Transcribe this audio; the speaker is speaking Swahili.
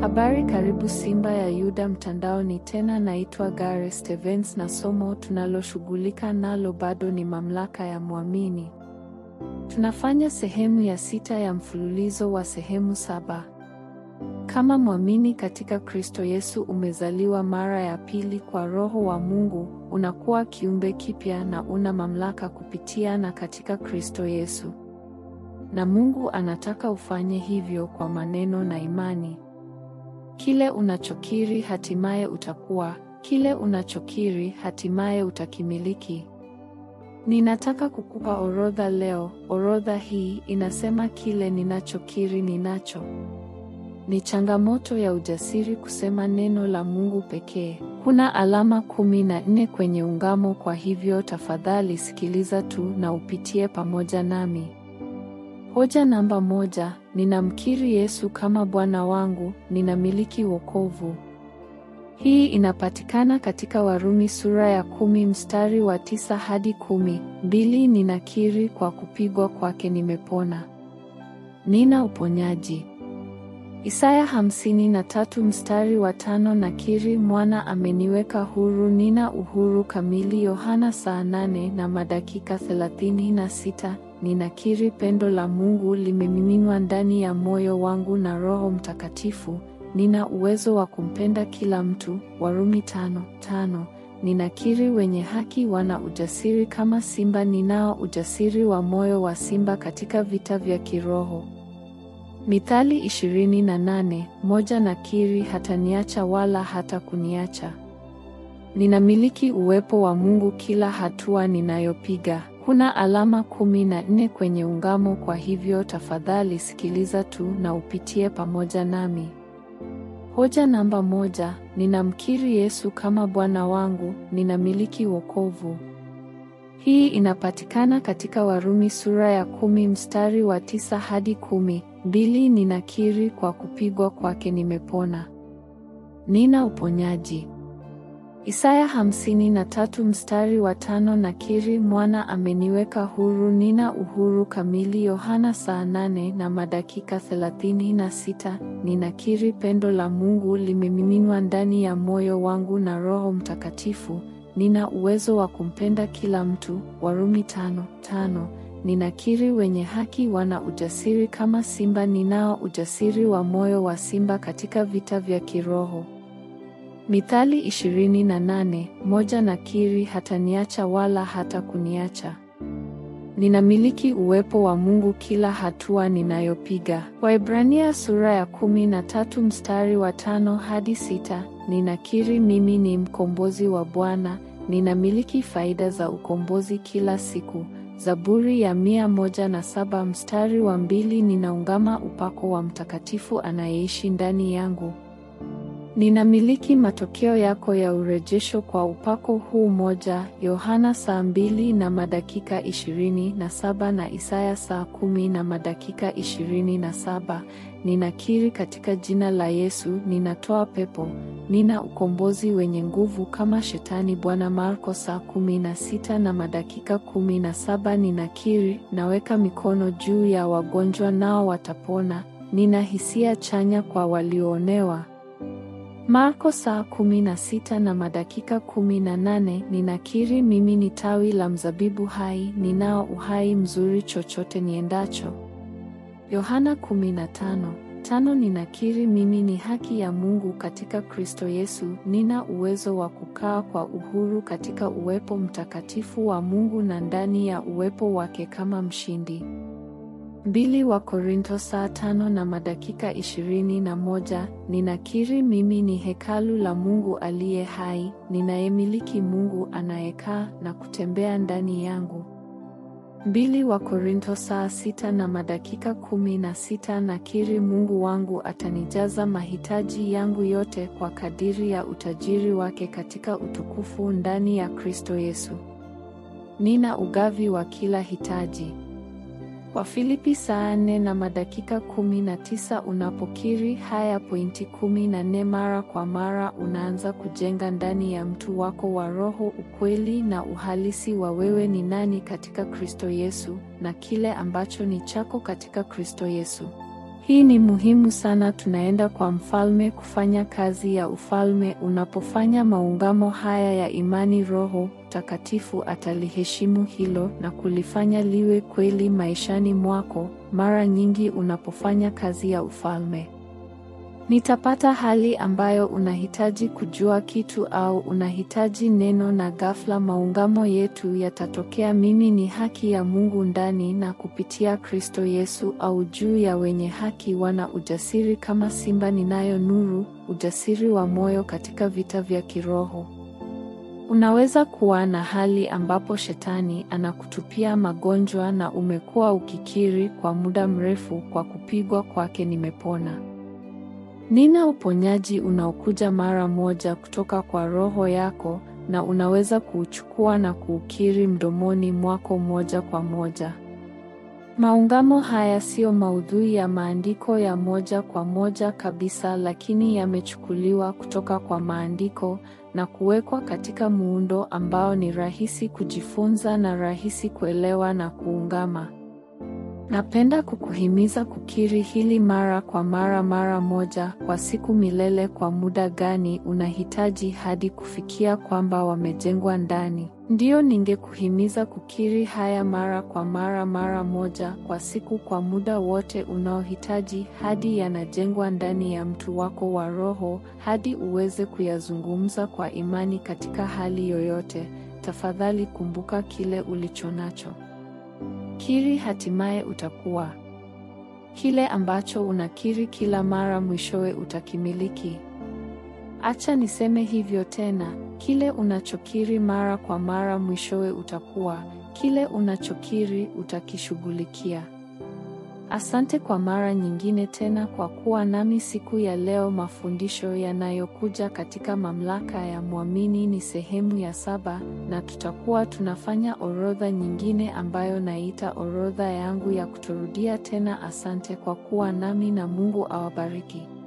Habari, karibu Simba ya Yuda mtandaoni. Tena naitwa Gare Stevens na somo tunaloshughulika nalo bado ni mamlaka ya mwamini. Tunafanya sehemu ya sita ya mfululizo wa sehemu saba. Kama mwamini katika Kristo Yesu, umezaliwa mara ya pili kwa Roho wa Mungu, unakuwa kiumbe kipya na una mamlaka kupitia na katika Kristo Yesu. Na Mungu anataka ufanye hivyo kwa maneno na imani. Kile unachokiri hatimaye utakuwa, kile unachokiri hatimaye utakimiliki. Ninataka kukupa orodha leo. Orodha hii inasema kile ninachokiri ninacho. Ni changamoto ya ujasiri kusema neno la Mungu pekee. Kuna alama kumi na nne kwenye ungamo, kwa hivyo tafadhali sikiliza tu na upitie pamoja nami. Hoja namba moja, ninamkiri Yesu kama Bwana wangu, ninamiliki wokovu. Hii inapatikana katika Warumi sura ya kumi mstari wa tisa hadi kumi. Mbili, ninakiri kwa kupigwa kwake nimepona. Nina uponyaji. Isaya hamsini na tatu mstari wa tano, nakiri mwana ameniweka huru, nina uhuru kamili. Yohana saa nane na madakika thelathini na sita. Ninakiri pendo la Mungu limemiminwa ndani ya moyo wangu na Roho Mtakatifu. Nina uwezo wa kumpenda kila mtu. Warumi tano tano. Ninakiri wenye haki wana ujasiri kama simba. Ninao ujasiri wa moyo wa simba katika vita vya kiroho. Mithali ishirini na nane moja. Nakiri hataniacha wala hata kuniacha. Ninamiliki uwepo wa Mungu kila hatua ninayopiga. Kuna alama kumi na nne kwenye ungamo, kwa hivyo tafadhali sikiliza tu na upitie pamoja nami. Hoja namba moja, ninamkiri Yesu kama Bwana wangu, ninamiliki wokovu. Hii inapatikana katika Warumi sura ya kumi mstari wa tisa hadi kumi. Mbili, ninakiri kwa kupigwa kwake nimepona. Nina uponyaji. Isaya hamsini na tatu mstari wa tano, nakiri mwana ameniweka huru, nina uhuru kamili. Yohana saa nane na madakika thelathini na sita. Ninakiri pendo la Mungu limemiminwa ndani ya moyo wangu na Roho Mtakatifu. Nina uwezo wa kumpenda kila mtu. Warumi tano tano. Ninakiri wenye haki wana ujasiri kama simba. Ninao ujasiri wa moyo wa simba katika vita vya kiroho. Mithali ishirini na nane moja. Nakiri hataniacha wala hata kuniacha. Ninamiliki uwepo wa Mungu kila hatua ninayopiga. Waebrania sura ya kumi na tatu mstari wa tano hadi sita. Ninakiri mimi ni mkombozi wa Bwana, ninamiliki faida za ukombozi kila siku. Zaburi ya mia moja na saba mstari wa mbili. Ninaungama upako wa Mtakatifu anayeishi ndani yangu. Ninamiliki matokeo yako ya urejesho kwa upako huu moja. Yohana saa mbili na madakika ishirini na saba na Isaya saa kumi na madakika ishirini na saba. Ninakiri katika jina la Yesu ninatoa pepo. Nina ukombozi wenye nguvu kama Shetani Bwana. Marko saa kumi na sita na madakika kumi na saba. Ninakiri, naweka mikono juu ya wagonjwa nao watapona. Nina hisia chanya kwa walioonewa. Marko saa kumi na sita na madakika kumi na nane. Ninakiri mimi ni tawi la mzabibu hai, ninao uhai mzuri chochote niendacho. Yohana kumi na tano tano. Ninakiri mimi ni haki ya Mungu katika Kristo Yesu, nina uwezo wa kukaa kwa uhuru katika uwepo mtakatifu wa Mungu na ndani ya uwepo wake kama mshindi. Mbili wa Korinto saa tano na madakika ishirini na moja. Ninakiri mimi ni hekalu la Mungu aliye hai, ninayemiliki Mungu anayekaa na kutembea ndani yangu. Mbili wa Korinto saa sita na madakika kumi na sita. Nakiri Mungu wangu atanijaza mahitaji yangu yote kwa kadiri ya utajiri wake katika utukufu ndani ya Kristo Yesu. Nina ugavi wa kila hitaji. Wafilipi saa nne na madakika kumi na tisa. Unapokiri haya pointi kumi na nne mara kwa mara, unaanza kujenga ndani ya mtu wako wa roho ukweli na uhalisi wa wewe ni nani katika Kristo Yesu na kile ambacho ni chako katika Kristo Yesu. Hii ni muhimu sana. Tunaenda kwa mfalme kufanya kazi ya ufalme. Unapofanya maungamo haya ya imani, Roho Mtakatifu ataliheshimu hilo na kulifanya liwe kweli maishani mwako. Mara nyingi unapofanya kazi ya ufalme Nitapata hali ambayo unahitaji kujua kitu au unahitaji neno na ghafla maungamo yetu yatatokea. Mimi ni haki ya Mungu ndani na kupitia Kristo Yesu, au juu ya wenye haki wana ujasiri kama simba. Ninayo nuru, ujasiri wa moyo katika vita vya kiroho. Unaweza kuwa na hali ambapo shetani anakutupia magonjwa na umekuwa ukikiri kwa muda mrefu, kwa kupigwa kwake nimepona. Nina uponyaji unaokuja mara moja kutoka kwa roho yako na unaweza kuuchukua na kuukiri mdomoni mwako moja kwa moja. Maungamo haya siyo maudhui ya maandiko ya moja kwa moja kabisa, lakini yamechukuliwa kutoka kwa maandiko na kuwekwa katika muundo ambao ni rahisi kujifunza na rahisi kuelewa na kuungama. Napenda kukuhimiza kukiri hili mara kwa mara, mara moja kwa siku, milele. Kwa muda gani unahitaji hadi kufikia kwamba wamejengwa ndani? Ndiyo, ningekuhimiza kukiri haya mara kwa mara, mara moja kwa siku, kwa muda wote unaohitaji hadi yanajengwa ndani ya mtu wako wa roho, hadi uweze kuyazungumza kwa imani katika hali yoyote. Tafadhali kumbuka kile ulichonacho. Kiri, hatimaye utakuwa kile ambacho unakiri kila mara, mwishowe utakimiliki. Acha niseme hivyo tena, kile unachokiri mara kwa mara, mwishowe utakuwa kile unachokiri, utakishughulikia. Asante kwa mara nyingine tena kwa kuwa nami siku ya leo. Mafundisho yanayokuja katika mamlaka ya mwamini ni sehemu ya saba, na tutakuwa tunafanya orodha nyingine ambayo naita orodha yangu ya kutorudia tena. Asante kwa kuwa nami na Mungu awabariki.